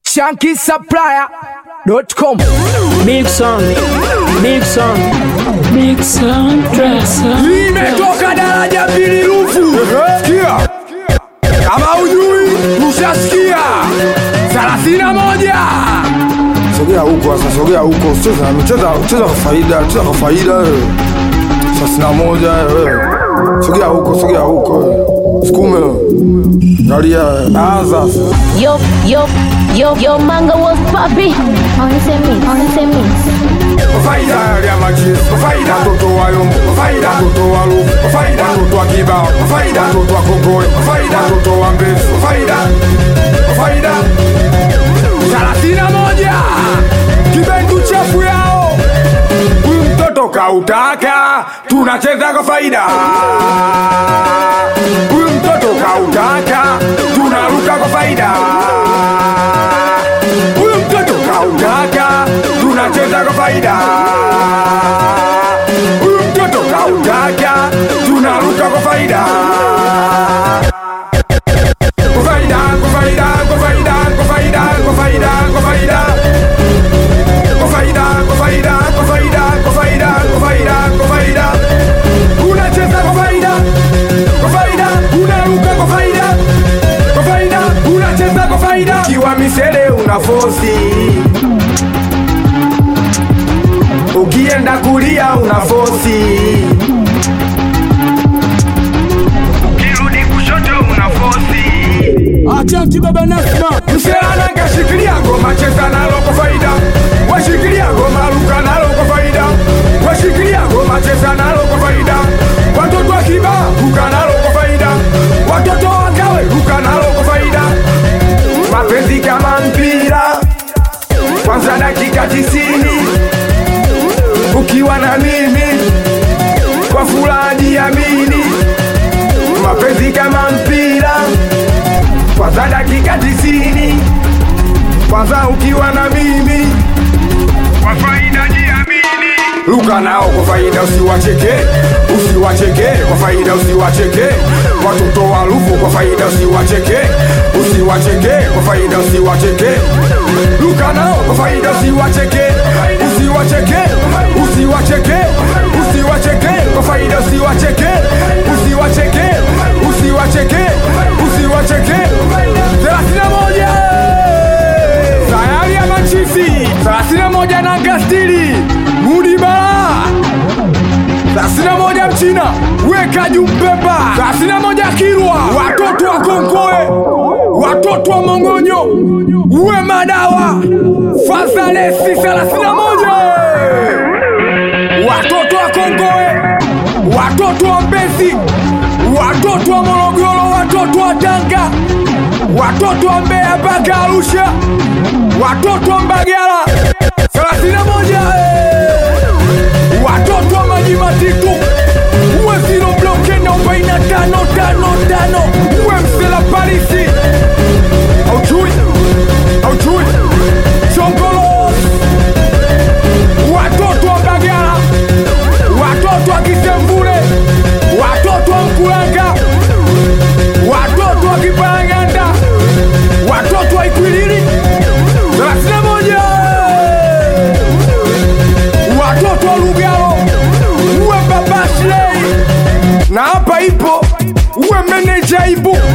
shankisupplier.com Big song, big song, big song, dresser. imetoka daraja mbili rufu sikia kama ujui ushasikia thelathini na moja sogea huko sasa, sogea huko, cheza cheza cheza kwa faida, cheza kwa faida wewe. thelathini na moja wewe, sogea huko, sogea huko wewe. sukume galia, anza sasa. Yo, yo, yo, yo, manga was poppy. On the same mix, on the same mix. Kwa faida ya machis, kwa faida watoto wa yombo, kwa faida watoto wa lufu, kwa faida watoto wa kibao, kwa faida watoto wa kongole, kwa faida watoto wa mbezi, kwa faida kwa faida thelathini na moja kibendu chafu yao huyu mtoto kautaka, tunacheza kwa faida. Huyu mtoto kautaka, tunaruka kwa faida. Huyu mtoto kautaka, tunacheza kwa faida. Huyu mtoto kautaka, tunaruka kwa faida. Kwa faida, kwa faida, kwa faida, kwa faida, kwa faida, kwa faida kwa faida, kwa faida, kwa faida, kwa faida, kwa faida, kwa faida. Unacheza kwa faida, kwa faida, unaruka kwa faida, kwa faida, unacheza kwa faida. Kiwa misele una fosi, ukienda kulia una fosi, ukirudi kushoto una fosi. achanti baba nasma Mselana kashikilia ngoma cheza nalo kwa faida, washikilia ngoma ruka nalo kwa faida, washikilia ngoma cheza nalo kwa faida, watoto wa kiba ruka nalo kwa faida, watoto wa kawe ruka nalo kwa faida. Mapenzi kama mpira, kwanza dakika tisini ukiwa na mimi kwa furaha jiamini. Mapenzi kama mpira kwanza dakika tisini kwanza ukiwa na mimi kwa faida jiamini luka nao kwa faida usiwacheke usiwacheke kwa faida usiwacheke watoto wa lufu kwa faida usiwacheke usiwacheke kwa faida usiwacheke luka nao kwa faida usiwacheke usiwacheke usiwacheke usiwacheke kwa faida usiwacheke usiwacheke usiwacheke usiwacheke thelathini na moja sayari ya machisi thelathini na moja na gastili mudibala thelathini na moja mchina weka jumbemba thelathini na moja kirwa watoto wa konkoe watoto wa mongonyo uwe madawa fazalesi thelathini na moja watoto wa kongoe watoto wa mbezi watoto wa morogoro watoto wa tanga watoto wa mbeya mpaka arusha watoto wa mbagala thelathini na moja watoto wa maji matitu uwe ziro bloke na arobaini na tano tano tano uwe msela parisi aujui aujui chongolo watoto wa mbagala watoto wa kisembule watoto wa mkulanga watoto wa kiparanganda watoto wa ikwilili thelathini na moja watoto wa lugalo uwe babashlei na hapa ipo uwe meneja ibu